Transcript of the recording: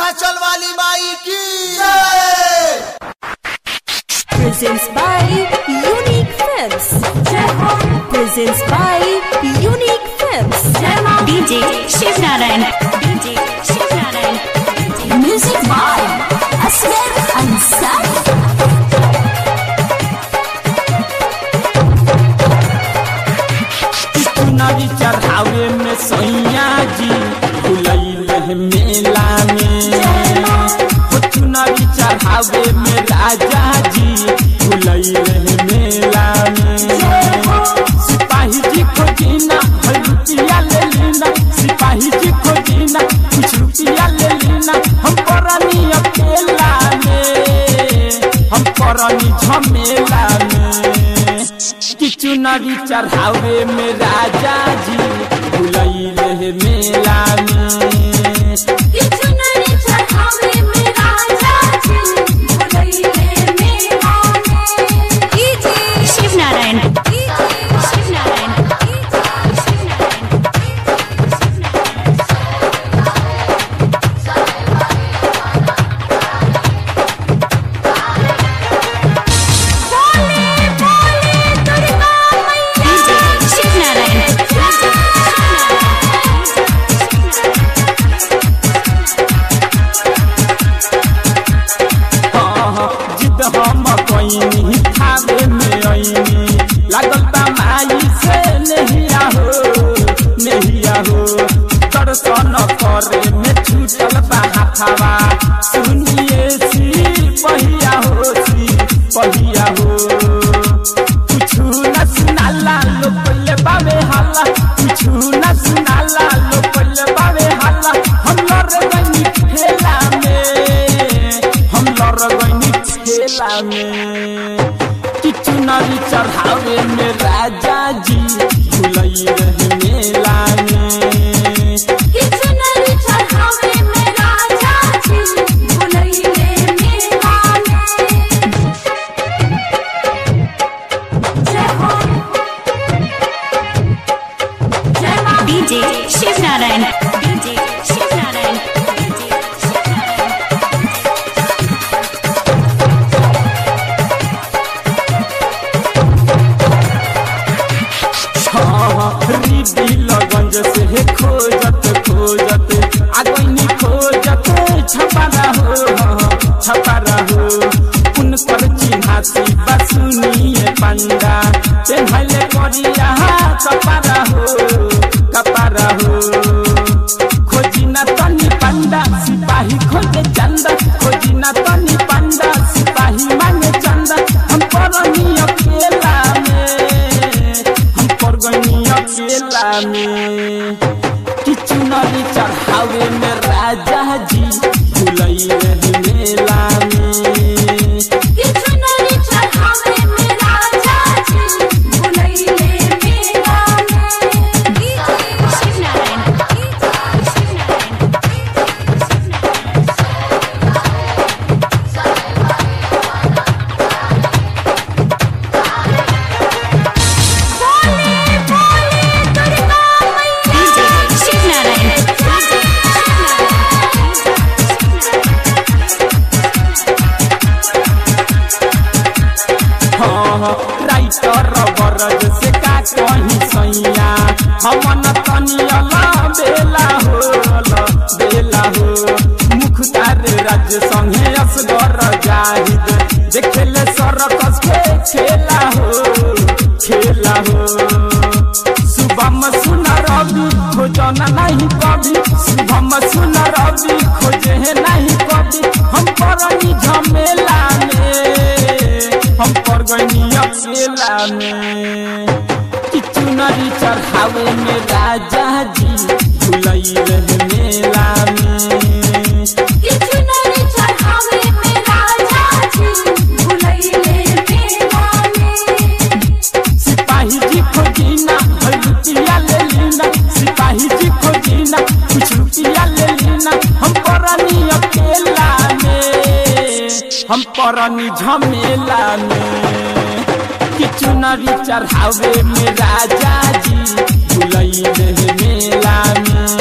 विंध्याचल वाली माई की जय presents by Unique Films. Presents by Unique Films. DJ Shiv Narayan. DJ Shiv Narayan. Music by Asghar Ansari. चुनरी चढ़ावे में सैया जी फुलैले मेला में हो चुनरी चढ़ावे में राजा जी फुलैले मेला में सिपाही जी खोजीना है रुपया ले लेना सिपाही जी खोजीना कुछ रुपया ले लेना हम परनी अकेला में हम परनी झमेला में कि चुनरी चढ़ावे में राजा जी भुलैले मेला में Shiv Narayan. Shiv Narayan. DJ Shiv Narayan. हाँ, जिद हम कईनी खावे में अईनी लागल बा माई से नहिया हो नहिया हो दर्शन करे में छूटल बा हाथावा सुनिए सी पहिया हो सी पहिया हो कुछु न सुनाला लो पल्ले बावे हाला कुछु न सुनाला लो पल्ले बावे हाला हम लड़ गनी खेला में हम लड़ गनी खेला में कि चुनरी चढ़ावे में राजा जी भुलई रही मेला में DJ Shiv Narayan. DJ Shiv Narayan. DJ Shiv Narayan. हाँ, रिडी लगन से हे खोजत खोजत आगनी खोजत छपारा हो हाँ, छपारा हो उनकर चिन्हासी बसुनिए पंडा पेन्हले करिया कपारा हो कपारा हो खोजी ना तनी पंडा सिपाही खोजे चंदा खोजी ना तनी पंडा सिपाही मांगे चंदा हम परनी अकेला में हम पर गनी अकेला में कि चुनरी चढ़ावे में राजा जी भुलई रही मेला में Shiv Narayan. Shiv Narayan. DJ Shiv Narayan. हाँ, राइटर बरज से का कहीं सैया हमन तनियला बेला हो बेला हो मुखतार राज्य संगे असगर जाहिद देखेले सरकस के खेला हो खेला हो शुभम सुन रवि खोजन नहीं कभी शुभम सुन रवि खोजे है नहीं कभी हम परनी झमेला में हम पर गनी अकेला में कि चुनरी चढ़ावे में राजा जी भुलई रहे मेला में सिपाही जी खोजीना है रुपया ले लेना सिपाही जी खोजीना कुछ रुपया ले लेना हम परनी अकेला में हम परनी झमेला में कि चुनरी चढ़ावे में राजा जी भुलई रहे मेला में